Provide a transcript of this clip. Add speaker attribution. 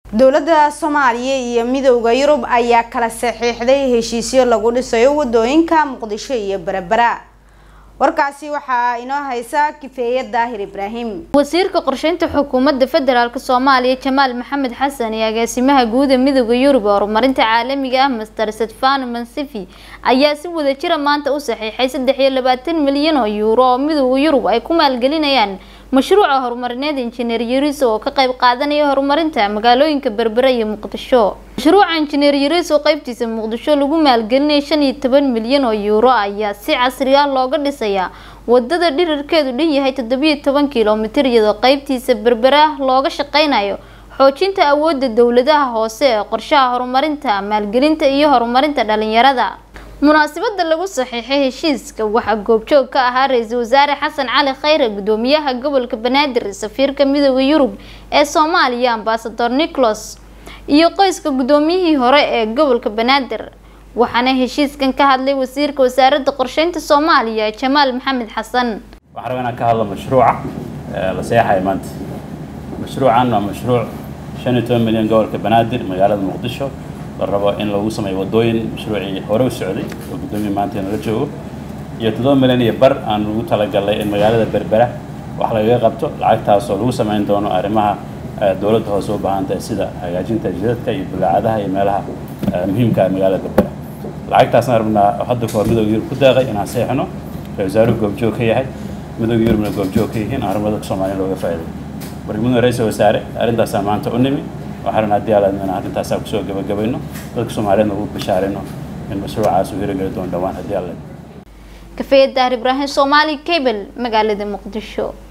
Speaker 1: dowladda soomaaliya iyo midowda yurub ayaa kala saxiixday heshiisyo lagu dhisayo wadooyinka muqdisho iyo berbera warkaasi waxaa inoo haysa kifeeye daahir ibraahim
Speaker 2: wasiirka qorsheynta xukuumadda federaalk soomaaliya jamaal maxamed xasan iyo agaasimaha guuda midowda yurub ee horumarinta caalamiga ah master stefano mansifi ayaa si wadajira maanta u saxiixay saddex iyo labaatan milyan oo yuuro oo midowda yurub ay ku maalgelinayaan mashruuca horumarineed injineer yariis oo ka qayb qaadanaya horumarinta magaalooyinka berbera iyo muqdisho mashruuca injineer yariis oo qeybtiisa muqdisho lagu maalgelinaya shan iyo toban milyan oo yuuro ayaa si casri ah looga dhisayaa wadada dhirirkeedu dhan yahay toddobiyo toban kilomitir iyadoo qeybtiisa berbera looga shaqeynayo xoojinta awoodda dowladaha hoose ee qorshaha horumarinta maalgelinta iyo horumarinta dhalinyarada munaasabada lagu saxiixay heshiiska waxaa goobjoog ka ahaa ra-iisul wasaare xasan cali khayre gudoomiyaha gobolka banaadir safiirka midooda yurub ee soomaaliya ambasador nicholas iyo qoyska gudoomiyihii hore ee gobolka banaadir waxaana heshiiskan ka hadlay wasiirka wasaaradda qorsheynta soomaaliya jamaal maxamed xasan
Speaker 3: waxaan rabaa inaan ka hadlo mashruuca la seexaya maanta mashruucan waa mashruuc shan iyo toban milyan gobolka banaadir magaalada muqdisho la rabo in lagu sameeyo wadooyin mashruucii hore u socday oo guddoomiya maanta nala joogo iyo toddoba milyan iyo bar aan ugu talagalnay in magaalada berbera wax lagaga qabto lacagtaas oo lagu sameyn doono arrimaha dowladda hoose u baahan tahay sida hagaajinta jidadka iyo bulaacadaha iyo meelaha muhiimka ah magaalada berbera lacagtaasna rabnaa hadda kahor midowga yurub ku deeqay inaan seexno ra wasaaruhu goobjoog ka yahay midowga yurubna goobjoog ka yihiin aan horumarka soomaaliya looga faa'iiday barnaamijka ra-iisul wasaare arrintaasaa maanta u nimi waxaan haddii aalaadmana arrintaasaa kusoo gabagabayno dadka soomaaliyeedna ugu bashaarayno in mashruucaas uu hirageli doono dhowaan haddii alle
Speaker 2: kafeeye daahir ibraahim soomaali cable magaalada muqdisho